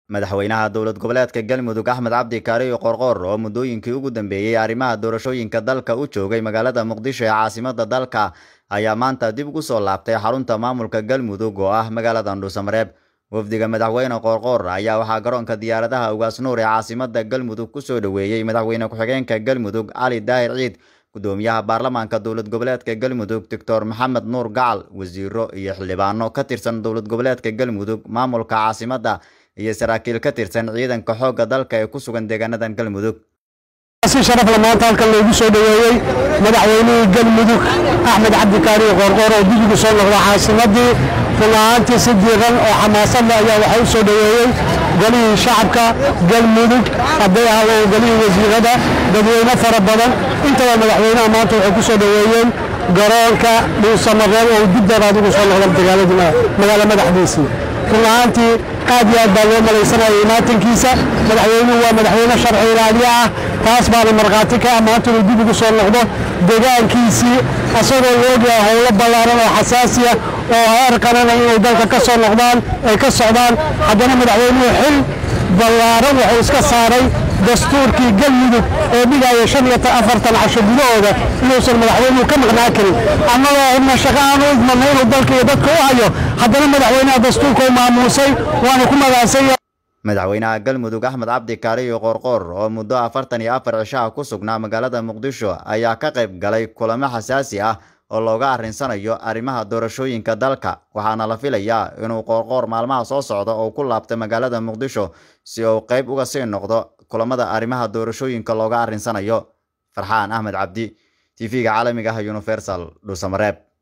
madaxweynaha dowlad goboleedka galmudug axmed cabdi kaariyo qorqoor oo muddooyinkii ugu dambeeyey arrimaha doorashooyinka dalka u joogay magaalada muqdisho ee caasimada dalka ayaa maanta dib ugu soo laabtay xarunta maamulka galmudug oo ah magaalada dhuusamareeb wafdiga madaxweyne qoorqoor ayaa waxaa garoonka diyaaradaha ugaasnuur ee caasimada galmudug kusoo dhoweeyey madaxweyne ku-xigeenka galmudug cali daahir ciid gudoomiyaha baarlamaanka dowlad goboleedka galmudug doctor maxamed nuur gacal wasiiro iyo xildhibaano ka tirsan dowlad goboleedka galmudug maamulka caasimada iyo saraakiil ka tirsan ciidanka xoogga dalka ee ku sugan deegaanadan galmudug si sharafle maanta halkan loogu soo dhoweeyey madaxweynihii galmudug axmed cabdi kaariyo qoorqoor oo dib ugu soo noqda caasimadii run ahaantii si diiran oo xamaasad leh ayaa waxaa u soo dhoweeyey golihii shacabka galmudug hadday ahaadeen golihii wasiirada dadweyne fara badan intaba madaxweynaha maanta waxay ku soo dhoweeyeen garoonka dhuusamareeb oo dib daraad ugu soo noqda magaalo madaxdiisii run ahaantii aad iyo aad baa loo malaysanaya imaatankiisa madaxweynuhu waa madaxweyne sharci ilaaliye ah taas baana markhaati ka ah maanta inuu dib ugu soo noqdo deegaankiisii asagoo la ogyahay howlo ballaaran oo xasaasi ah oo heer qaranaya inay dalka ka soo noqdaan ay ka socdaan haddana madaxweynuhu xil ballaaran wuxuu iska saaray dastuurkii galmudug ee dhigaya shan iyo afartan casho gudahooda inuusan madaxweynuhu ka maqnaa karin annagoo cidna shaqo aan u idmanay inuu dalka iyo dadka u hayo haddana madaxweynaha dastuurka u maamuusay waana ku magaasanya madaxweynaha galmudug axmed cabdi kaariyo qoorqoor oo muddo afartan iyo afar cishaha ku sugnaa magaalada muqdisho ayaa ka qayb galay kulamo xasaasi ah oo looga arrinsanayo arrimaha doorashooyinka dalka waxaana la filayaa inuu qoorqoor maalmaha soo socda oo ku laabta magaalada muqdisho si uu qayb uga sii noqdo kulamada arrimaha doorashooyinka looga arrinsanayo farxaan axmed cabdi tv-ga caalamiga ah universal dhuusamareeb